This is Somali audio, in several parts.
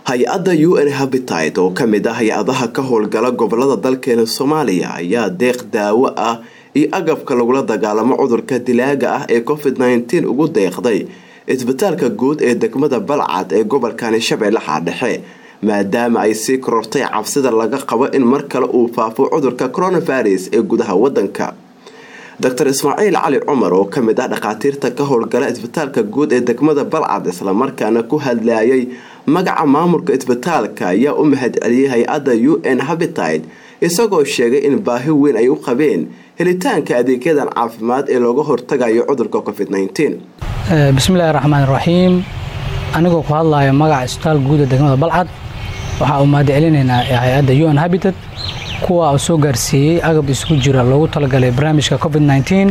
hay-adda u n habitat oo kamid ah hay-adaha ka howlgala gobolada dalkeena soomaaliya ayaa deeq daawo ah iyo agabka lagula dagaalamo cudurka dilaaga ah ee covid nteen ugu deeqday isbitaalka guud ee degmada balcad ee gobolkani shabeellaha dhexe maadaama ay sii korortay cabsida laga qabo in mar kale uu faafo cudurka coronavirus ee gudaha wadanka doctor ismaaciil cali cumar oo kamid ah dhakhaatiirta ka howlgala isbitaalka guud ee degmada balcad islamarkaana ku hadlayay magaca maamulka isbitaalka ayaa u mahad celiyay hay-adda u n habitat isagoo sheegay in baahi weyn ay u qabeen helitaanka adeegyadan caafimaad ee looga hortagayo cudurka covid bismillahi raxmaan raxiim anigoo ku hadlaya magaca isbitaal guud ee degmada balcad waxaa u mahad celinaynaa hay-adda u n habitat kuwa uu soo gaarsiiyey agab isugu jira loogu talagalay barnaamijka covid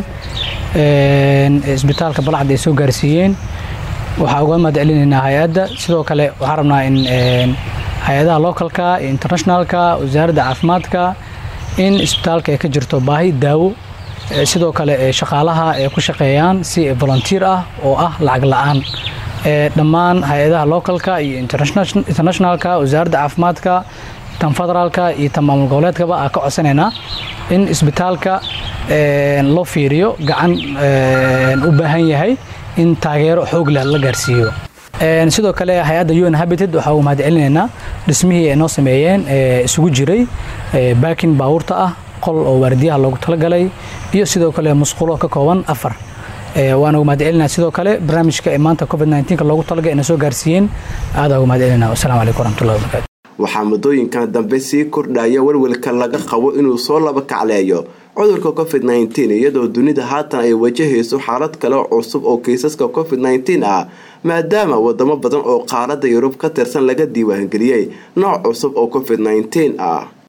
isbitaalka balcad ay soo gaarsiiyeen waxaa uga mahad celinaynaa hay-adda sidoo kale waxaa rabnaa in hay-adaha localka iyo internationalka wasaaradda caafimaadka in isbitaalka ay ka jirto baahi daawo sidoo kale shaqaalaha ay ku shaqeeyaan si volunteer ah oo ah lacag la-aan dhammaan hay-adaha localka iyo internationalka wasaaradda caafimaadka tan federaalka iyo tan maamul goboleedkaba aa ka codsanaynaa in isbitaalka loo fiiriyo gacan u baahan yahay in taageero xoog leh la gaarsiiyo sidoo kale hay-adda un habited waxaa ugu mahad celinaynaa dhismihii ay noo sameeyeen isugu jiray baakin baawurta ah qol oo waardiyaha loogu talagalay iyo sidoo kale musqulo ka kooban afar waana ugu mahad celinaa sidoo kale barnaamijka ee maanta covid nka loogu talagalay ina soo gaarsiiyeen aadaa ugu mahad celinaa wassalamu calaykum waraxmatullahi wabarakatu waxaa muddooyinkan dambe sii kordhaya welwelka laga qabo inuu soo laba kacleeyo cudurka covid iyadoo dunida haatan ay wajahayso xaalad kale cusub oo kiisaska covid ah maadaama wadamo badan oo qaaradda yurub ka tirsan laga diiwaangeliyey nooc cusub oo covid ah